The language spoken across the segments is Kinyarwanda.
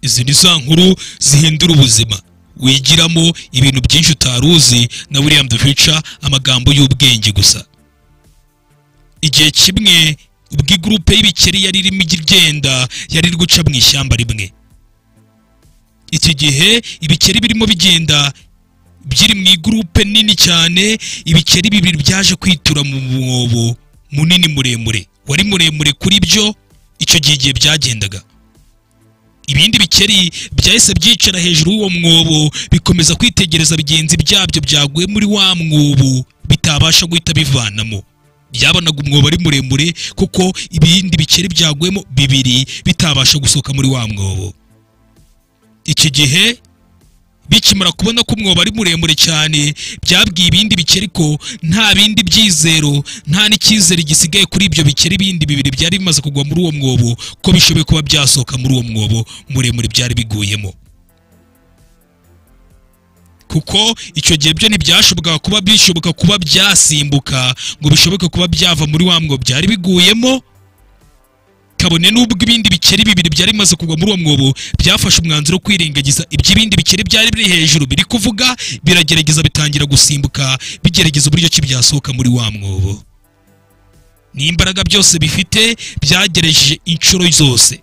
izi ni za nkuru zihindura ubuzima wigiramo ibintu byinshi utari uzi na william the future amagambo y'ubwenge gusa igihe kimwe ubwo igurupe y'ibikeri yari irimo igenda yari iri guca mu ishyamba rimwe iki gihe ibikeri birimo bigenda biri mu igurupe nini cyane ibikeri bibiri byaje kwitura mu mwobo munini muremure wari muremure kuri byo icyo gihe igihe byagendaga ibindi bikeri byahise byicara hejuru y'uwo mwobo bikomeza kwitegereza bigenzi byabyo byaguye muri wa mwobo bitabasha guhita bivanamo byabonaga umwobo ari muremure kuko ibindi bikeri byaguyemo bibiri bitabasha gusohoka muri wa mwobo iki gihe bikimara kubona ko umwobo ari muremure cyane byabwiye ibindi bikeri ko nta bindi byizero nta n'icyizere gisigaye kuri ibyo bikeri bindi bibiri byari bimaze kugwa muri uwo mwobo ko bishoboye kuba byasohoka muri uwo mwobo muremure byari biguyemo kuko icyo gihe byo ntibyashobokaga kuba bishoboka kuba byasimbuka ngo bishoboke kuba byava muri wa mwobo byari biguyemo kabone n'ubwo ibindi bikeri bibiri byari bimaze kugwa muri uwo mwobo byafashe umwanzuro wo kwirengagiza iby'ibindi bikeri byari biri hejuru biri kuvuga biragerageza bitangira gusimbuka bigerageza uburyo ki byasohoka muri wa mwobo n'imbaraga byose bifite byagereje inshuro zose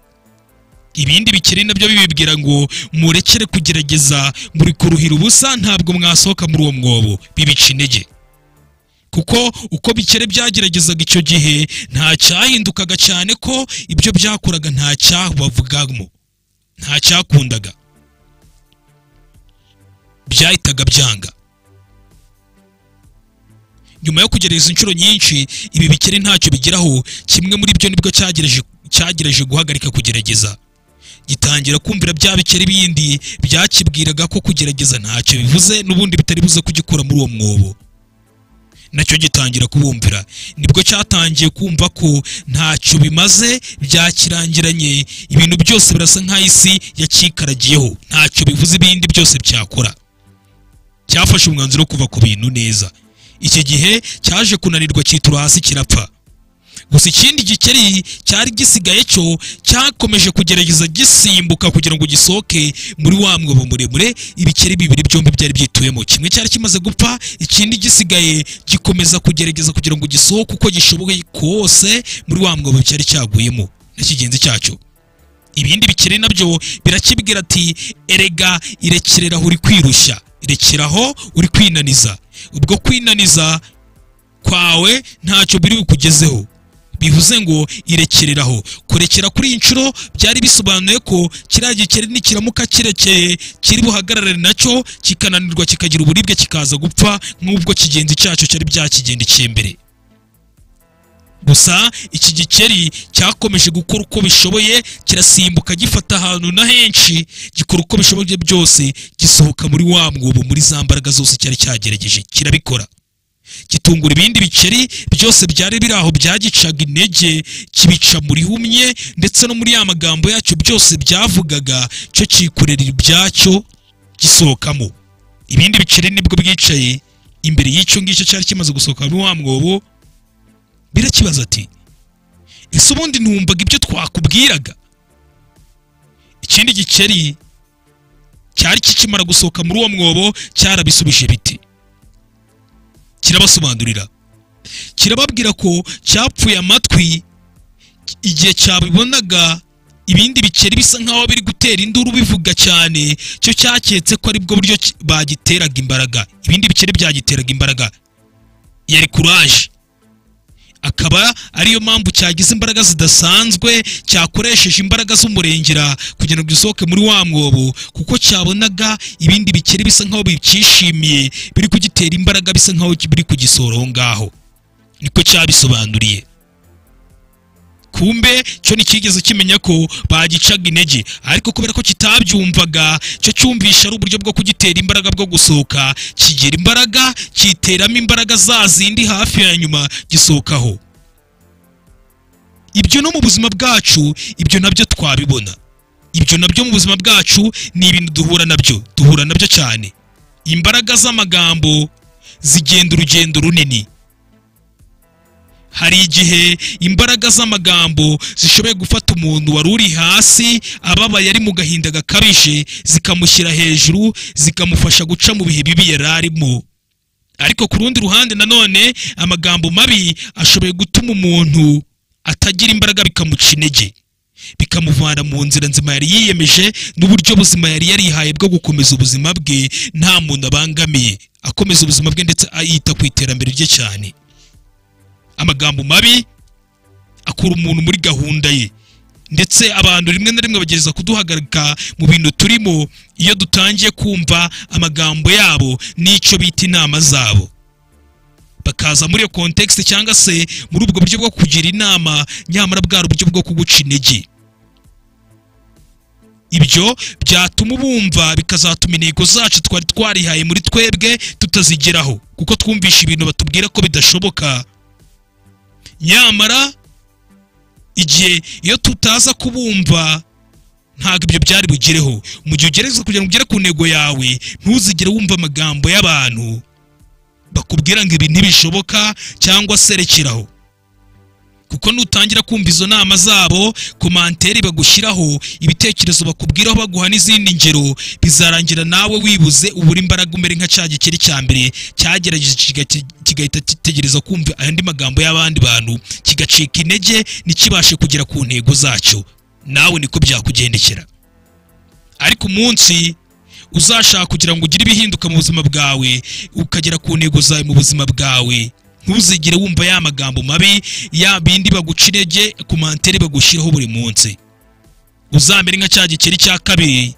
ibindi bikeri nabyo bibibwira ngo murekere kugerageza muri kuruhira ubusa ntabwo mwasohoka muri uwo mwobo bibica intege kuko uko bikere byageragezaga icyo gihe nta cyahindukaga cyane ko ibyo byakoraga nta cyabavugamo nta cyakundaga byahitaga byanga nyuma yo kugerageza inshuro nyinshi ibi bikeri ntacyo bigeraho kimwe muri byo nibwo cyagereje cyagereje guhagarika kugerageza gitangira kumvira bya bikeri bindi byakibwiraga ko kugerageza ntacyo bivuze n'ubundi bitari buze kugikura muri uwo mwobo nacyo gitangira kubumvira nibwo cyatangiye kumva ko ntacyo bimaze byakirangiranye ibintu byose birasa nk'aho isi yakikaragiyeho ntacyo bivuze ibindi byose byakora cyafashe umwanzuro wo kuva ku bintu neza iki gihe cyaje kunanirwa cyitura hasi kirapfa gusa ikindi gikeri cyari gisigaye cyo cyakomeje kugerageza gisimbuka kugira ngo gisohoke muri wa mwobo muremure ibikeri bibiri byombi byari byituyemo kimwe cyari kimaze gupfa ikindi gisigaye gikomeza kugerageza kugira ngo gisohoke uko gishoboye kose muri wa mwobo cyari cyaguyemo na kigenzi cyacyo ibindi bikeri nabyo birakibwira ati erega irekereraho uri kwirushya irekeraho uri kwinaniza ubwo kwinaniza kwawe ntacyo biri bukugezeho bivuze ngo irekereraho kurekera kuri iyi nshuro byari bisobanuye ko kiriya gikeri nikiramuka kirekeye kiri buhagararane nacyo kikananirwa kikagira uburibwe kikaza gupfa nk'ubwo kigenzi cyacu cyari byakigendekeye mbere gusa iki gikeri cyakomeje gukora uko bishoboye kirasimbuka gifata ahantu na henshi gikora uko bishoboye byose gisohoka muri wa mwobo muri za mbaraga zose cyari cyagerageje kirabikora gitungura ibindi bikeri byose byari biri aho byagicaga intege kibica muri humye ndetse no muri ya magambo yacyo byose byavugaga cyo cyikorera ibyacyo gisohokamo ibindi bikeri nibwo bwicaye imbere y'icyo ngicyo cyari kimaze gusohoka muri wa mwobo birakibaza ati ese ubundi ntumvaga ibyo twakubwiraga ikindi gikeri cyari kikimara gusohoka muri uwo mwobo cyarabisubije biti kirabasobanurira kirababwira ko cyapfuye amatwi igihe cyabibonaga ibindi bikeri bisa nk'aho biri gutera induru bivuga cyane cyo cyaketse ko aribwo buryo bagiteraga imbaraga ibindi bikeri byagiteraga imbaraga yari kuraje akaba ariyo mpamvu cyagize imbaraga zidasanzwe cyakoresheje imbaraga z'umurengera kugira ngo gisohoke muri wa mwobo kuko cyabonaga ibindi bikeri bisa nk'aho bicyishimiye biri kugitera imbaraga bisa nk'aho biri kugisora aho ngaho niko cyabisobanuriye kumbe cyo ntikigeze kimenya ko bagicaga intege ariko kubera ko kitabyumvaga cyo cyumvisha ari uburyo bwo kugitera imbaraga bwo gusohoka kigira imbaraga kiteramo imbaraga za zindi hafi ya nyuma gisohokaho ibyo no mu buzima bwacu ibyo nabyo twabibona ibyo nabyo mu buzima bwacu ni ibintu duhura nabyo duhura nabyo cyane imbaraga z'amagambo zigenda urugendo runini hari igihe imbaraga z'amagambo zishoboye gufata umuntu wari uri hasi ababaye ari mu gahinda gakabije zikamushyira hejuru zikamufasha guca mu bihe bibi yari arimo ariko ku rundi ruhande nanone amagambo mabi ashoboye gutuma umuntu atagira imbaraga bikamuca intege bikamuvana mu nzira nzima yari yiyemeje n'uburyo buzima yari yarihaye bwo gukomeza ubuzima bwe nta muntu abangamiye akomeza ubuzima bwe ndetse yita ku iterambere rye cyane amagambo mabi akura umuntu muri gahunda ye ndetse abantu rimwe na rimwe bagerageza kuduhagarika mu bintu turimo iyo dutangiye kumva amagambo yabo n'icyo bita inama zabo bakaza muri iyo kontekisite cyangwa se muri ubwo buryo bwo kugira inama nyamara bwari uburyo bwo kuguca intege ibyo byatuma ubumva bikazatuma intego zacu twari twarihaye muri twebwe tutazigeraho kuko twumvisha ibintu batubwira ko bidashoboka nyamara igihe iyo tutaza kubumva ntabwo ibyo byari bugereho mu gihe ugerageza kugira ngo ugere ku ntego yawe ntuzigere wumva amagambo y'abantu bakubwira ngo ibi ntibishoboka cyangwa serekeraho kuko nutangira kumva izo nama zabo komanteri bagushyiraho ibitekerezo bakubwiraho baguha n'izindi ngero bizarangira nawe wibuze ubura imbaraga umere nka cya gikeri cya mbere cyagerageje kiga- kigahita kitegereza kumva ayandi magambo y'abandi bantu kigacika intege ntikibashe kugera ku ntego zacyo nawe niko byakugendekera ariko umunsi uzashaka kugira ngo ugire ibihinduka mu buzima bwawe ukagera ku ntego zawe mu buzima bwawe ntuzigere wumva ya magambo mabi ya bindi baguca intege ku mantere bagushyiraho buri munsi uzamere nka cya gikeri cya kabiri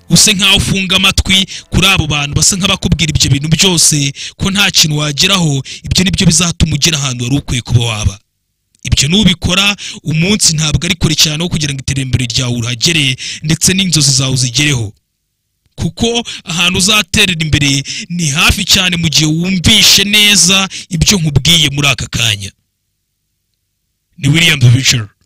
use nk'aho ufunga amatwi kuri abo bantu basa nk'abakubwira ibyo bintu byose ko nta kintu wageraho ibyo ni byo bizatuma ugera ahantu wari ukwiye kuba waba ibyo nubikora umunsi ntabwo ari kure cyane wo kugira ngo iterambere ryawe urahagere ndetse n'inzozi zawe uzigereho kuko ahantu uzaterera imbere ni hafi cyane mu gihe wumvishe neza ibyo nkubwiye muri aka kanya ni william bicara